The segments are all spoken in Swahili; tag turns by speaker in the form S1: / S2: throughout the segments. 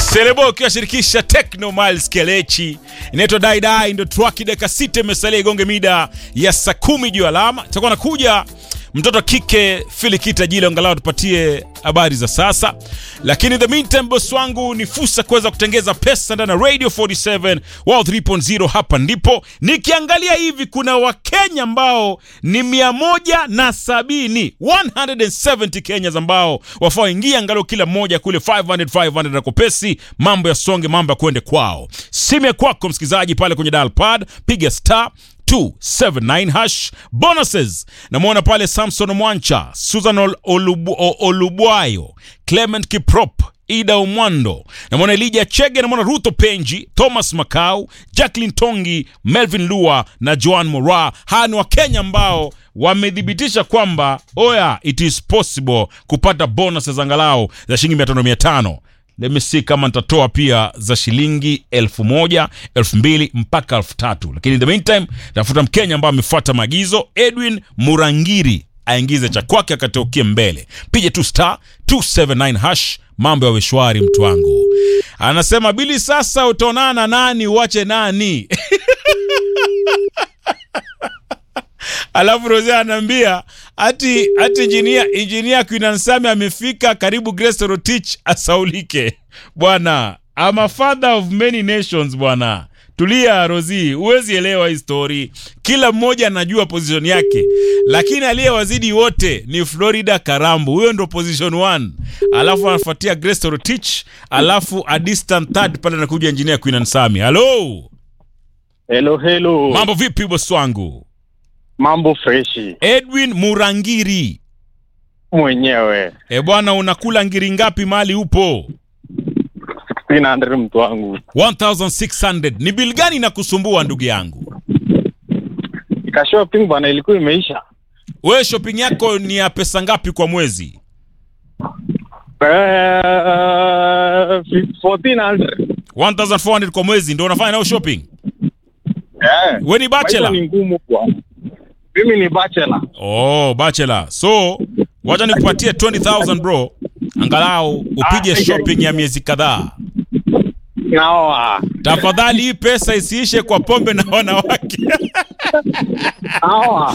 S1: Selebo ukiwashirikisha Techno Miles Kelechi, inaitwa Dai Dai, ndio track. Dakika sita imesalia igonge mida ya saa kumi juu alama. Itakuwa nakuja mtoto kike Filikita Jile, angalau tupatie habari za sasa, lakini the meantime, boss wangu ni fursa kuweza kutengeza pesa ndani ya Radio 47 Wow 3.0. Hapa ndipo nikiangalia hivi, kuna Wakenya ambao ni mia moja na sabini 170 Kenyans ambao wafaa ingia angalau kila mmoja kule 500 500 na kopesi, mambo ya songe, mambo ya kwende kwao. Simu ya kwako msikilizaji, pale kwenye dial pad piga star 279 hash bonuses. Namwona pale Samson Mwancha, Susan Ol- Olubu, O- Olubwayo, Clement Kiprop, Ida Umwando, namwona Elija Chege, namwona Ruto Penji, Thomas Makau, Jacqueline Tongi, Melvin Lua na Joan Mora. Hawa ni Wakenya ambao wamethibitisha kwamba oya, it is possible kupata bonuses angalau za shilingi mia tano mia tano Let me see kama nitatoa pia za shilingi elfu moja elfu mbili mpaka elfu tatu lakini in the meantime tafuta mkenya ambaye amefuata maagizo edwin murangiri aingize cha kwake akateukie mbele pige tu star 279 hash mambo yawe shwari mtu wangu anasema bili sasa utaonana na nani uache nani alafu Rose anaambia ati ati injinia injinia Queen Nsame amefika karibu Grace Rotich asaulike. Bwana, I'm a father of many nations bwana. Tulia Rozi, huwezi elewa hii story. Kila mmoja anajua position yake, lakini aliyewazidi wote ni Florida Karambu, huyo ndo position 1, alafu anafuatia Grace Rotich, alafu a distant third pale anakuja engineer Queen Nsame. Hello,
S2: Hello, hello.
S1: mambo vipi boss wangu?
S2: Mambo freshi
S1: Edwin Murangiri.
S2: mwenyewe.
S1: E bwana, unakula ngiri ngapi mali upo?
S2: 1600 mtu wangu.
S1: 1600 ni bili gani inakusumbua ndugu yangu?
S2: Ika shopping bwana ilikuwa imeisha.
S1: Wewe shopping yako ni ya pesa ngapi kwa mwezi?
S2: Eh, 1400.
S1: 1400 kwa mwezi ndio unafanya nayo shopping?
S2: Eh.
S1: Wewe ni
S2: Maisha
S1: bachelor?
S2: ni ngumu bwana. Mimi ni bachelor.
S1: Oh, bachelor. So, wacha nikupatie 20000 bro. Angalau upige
S2: Ah,
S1: shopping ya miezi kadhaa.
S2: Naoa.
S1: Tafadhali hii pesa isiishe kwa pombe na wanawake.
S2: Naoa.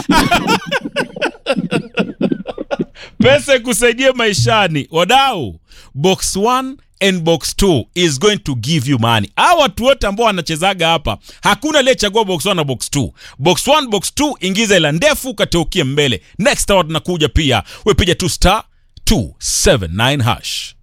S1: pesa ikusaidie maishani wadau box 1 and box 2 is going to give you money hawa watu wote ambao wanachezaga hapa hakuna aliyechagua box 1 na box 2 box 1 box 2 ingiza ila ndefu ukateukie mbele next hour tunakuja pia wepiga tu star 279 hash